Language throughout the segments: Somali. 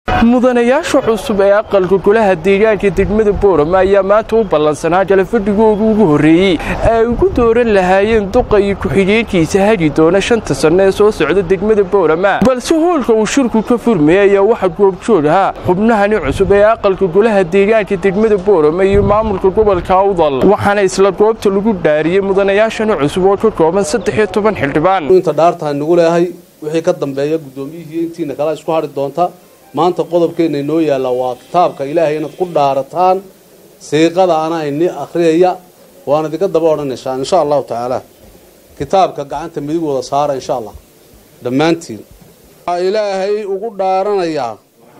mudanayaasha cusub ee aqalka golaha deegaanka degmada boorama ayaa maanta u ballansanaa jalafadhigooda ugu horreeyey ay ugu dooran lahaayeen duqa iyo ku-xigeenkiisa hagi doona shanta sanno ee soo socda degmada boorama balse hoolka uu shirku ka furmayay ayaa waxaa goobjoog ahaa xubnahani cusub ee aqalka golaha deegaanka degmada boorama iyo maamulka gobolka awdal waxaana isla goobta lagu dhaariyey mudanayaashani cusub oo ka kooban saddex iyo toban xildhibaan inta dhaartaha nagu leehay wixii ka dambeeya guddoomiyihii intiina kala isku hadhi doonta maanta qodobkeenna inoo yaalla waa kitaabka ilaahay inaad ku dhaarataan siiqada ana ini akhriyaya waan idinka daba odhanaysaa insha allahu tacaala kitaabka gacanta midig wada saara insha allah dhammaantiin waxaa ilaahay ugu dhaaranayaa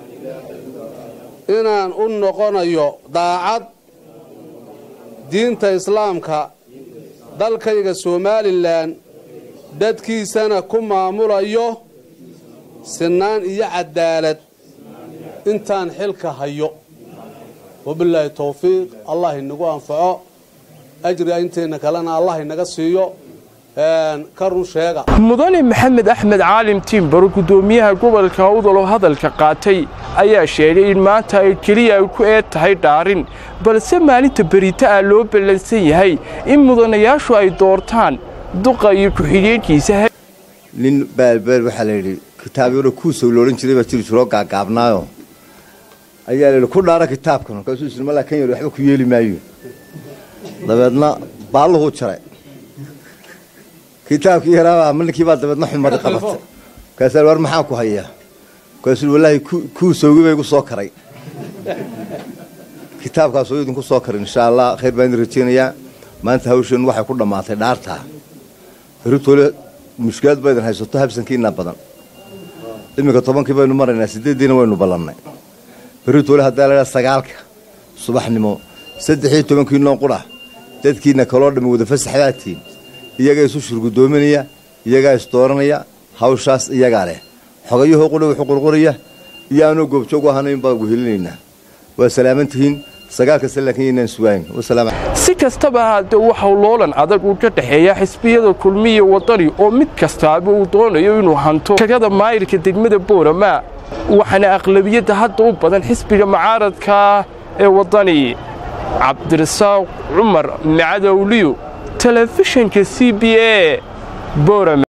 inaan u noqonayo daacad diinta islaamka dalkayga somalilan dadkiisana ku maamulayo sinaan iyo cadaalad intaan xilka hayo wabilaahi towfiiq allah inagu anfaco ajriga inteenna kalena allah inaga siiyo ka run sheega mudane maxamed axmed caalim tiimbaro guddoomiyaha gobolka awdal oo hadalka qaatay ayaa sheegay in maanta ay keliya ay ku eed tahay dhaarin balse maalinta berita ah loo ballansan yahay in mudanayaashu ay doortaan duqa iyo ku-xigeenkiisa nin baalbeel waxaa la yidhi kitaabyaro kuusow loodhan jiray baa jiri jiroo gaagaabnaayo ayaa layidhi ku dhaara kitaabkan markaasuu isri malaa kan yar waxba ku yeeli maayo dabeedna baalluhuu jaray kitaabkii yaraabaa ninkii baa dabeedna xumadi qabatay markaasaa war maxaa ku hayaa markaasuu wallaahi kuusowgii bay igu soo karay kitaabkaasoo idinku soo karin insha allah khayr baan idin rajeynayaa maanta hawsheen waxay ku dhammaatay dhaartaa beritoole mushkilaad ba idin haysato habsankiinaa badan iminka tobankii baynu maraynaa sideeddiina waynu ballannay beritoole haddaa laydhaa sagaalka subaxnimo saddex iyo tobankii noo qudha dadkiina kaloo dhammi wada fasaxdaatiin iyagaa isu shurgudoominaya iyagaa isdooranaya hawshaas iyagaa leh xogayahoo qudha wuxuu qurquraya iyo aanoo goobjoog u ahanayn baan guhelinaynaa waa salaamantihiin sagaalka salaakin inaan sugayn si kastaba haddee waxau loolan adag uu ka dhexeeya xisbiyada kulmiya wadani oo mid kastaaba uu doonayo inuu hanto kagada maayirka degmada boorama waxaana aqlabiyadda hadda u badan xisbiga mucaaradka ee wadani cabdirasaaq cumar macadowliyo telefishinka c b a boorama